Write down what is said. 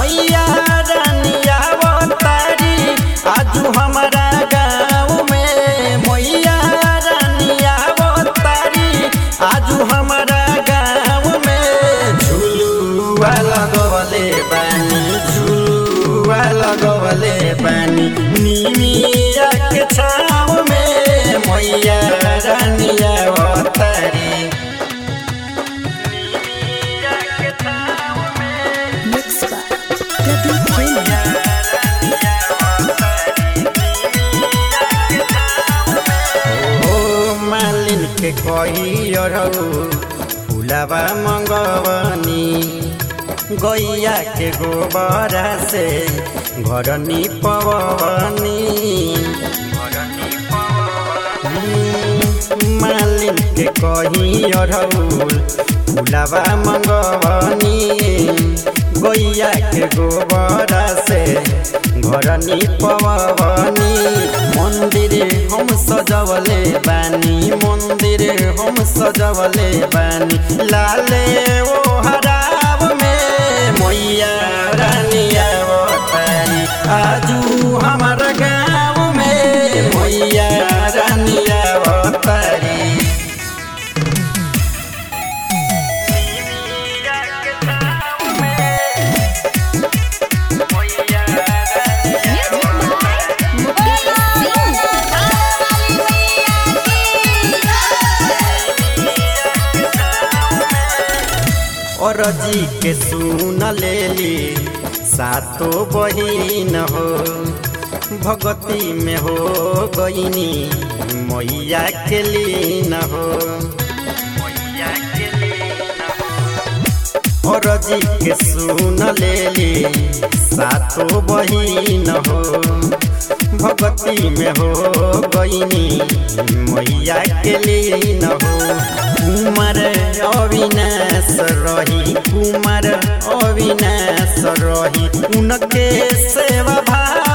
मैया रानिया अवतारी आजू हमारा गाँव में मैया रानिया अवतारी आजू हमारा गाँव में झुलुआ लगवले बानी झुलुआ लगवले बानी निमिया के छाव में मैया रानिया अवतारी Mixed by Debbie Freeman. ओ मालिन के कही अरऊ फुलावा मंगवनी गैया के गोबरा से घर निपवनी मालिन के कही अरऊ फुलावा मंगवनी गैया के गोबरा से घर निपवनी मंदिर हम सजवले बानी मंदिर हम सजवले बानी लाले ओ हराब में मैया रानिया अवतारी आजू हमार गाँव में मैया रानिया अवतारी Music by Mukesh और जी के सुन लेली सातो बहिन हो भगती में हो गईनी मैया के लीन हो और जी के सुन लेली सातो बहिन हो भगती में हो गईनी मैया के लीन हो कुमार अविनाश रही कुमार अविनाश रही उनके सेवा भाव